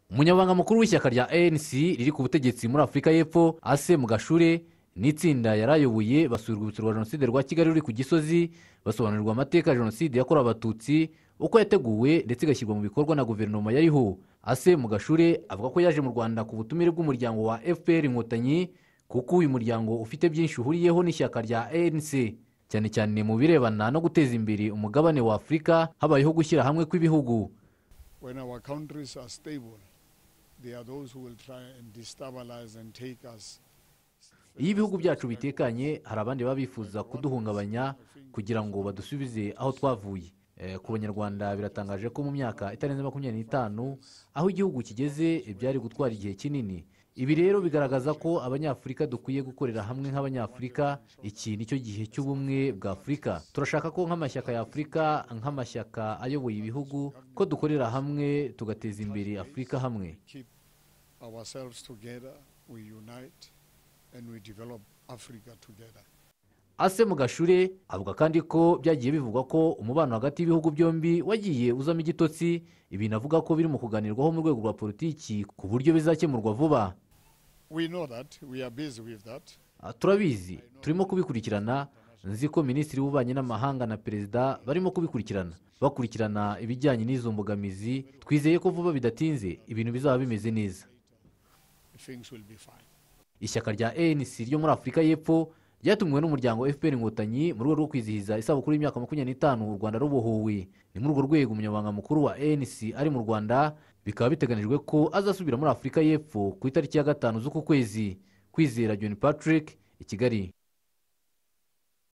umunyabanga mukuru w'ishyaka rya anc riri ku butegetsi muri afurika y'epfo ase mugashure n'itsinda yarayoboye basura urwibutso rwa jenoside rwa kigali ruri ku gisozi basobanurirwa amateka ya jenoside yakorewe abatutsi uko yateguwe ndetse igashyirwa mu bikorwa na guverinoma yariho ase mugashure avuga ko yaje mu rwanda ku butumire bw'umuryango wa fpr inkotanyi kuko uyu muryango ufite byinshi uhuriyeho n'ishyaka rya anc cyane cyane mu birebana no guteza imbere umugabane wa afurika habayeho gushyira hamwe kw'ibihugu when our countries are stable, they are those who will try and destabilize and take us. iyo ibihugu byacu bitekanye hari abandi baba bifuza kuduhungabanya kugira ngo badusubize aho twavuye Eh, ku banyarwanda biratangaje ko mu myaka itarenze makumyabiri n'itanu aho igihugu kigeze byari gutwara igihe kinini ibi rero bigaragaza ko abanyafurika dukwiye gukorera hamwe nk'abanyafurika iki ni cyo gihe cy'ubumwe bwa afurika turashaka ko nk'amashyaka ya afurika nk'amashyaka ayoboye ibihugu ko dukorera hamwe tugateza imbere afurika hamwe We keep ourselves together, we unite, and we develop Africa together. ase mugashure avuga kandi ko byagiye bivugwa ko umubano hagati y'ibihugu byombi wagiye uzamo igitotsi ibintu avuga ko biri mu kuganirwaho mu rwego rwa politiki ku buryo bizakemurwa vuba We know that, we are busy with that. Ah, turabizi turimo kubikurikirana nzi ko minisitiri w'ububanyi n'amahanga na perezida barimo kubikurikirana bakurikirana ibijyanye n'izo mbogamizi twizeye ko vuba bidatinze ibintu bizaba bimeze neza Things will be fine. ishyaka rya anc ryo muri afurika y'epfo ryatumiwe n'umuryango fpr inkotanyi mu rwego rwo kwizihiza isabukuru y'imyaka makumyabiri n'itanu u rwanda rubohowe ni muri urwo rwego umunyamabanga mukuru wa anc ari mu rwanda bikaba biteganyijwe ko azasubira muri afurika y'epfo ku itariki ya gatanu z'uku kwezi kwizera john patrick i kigali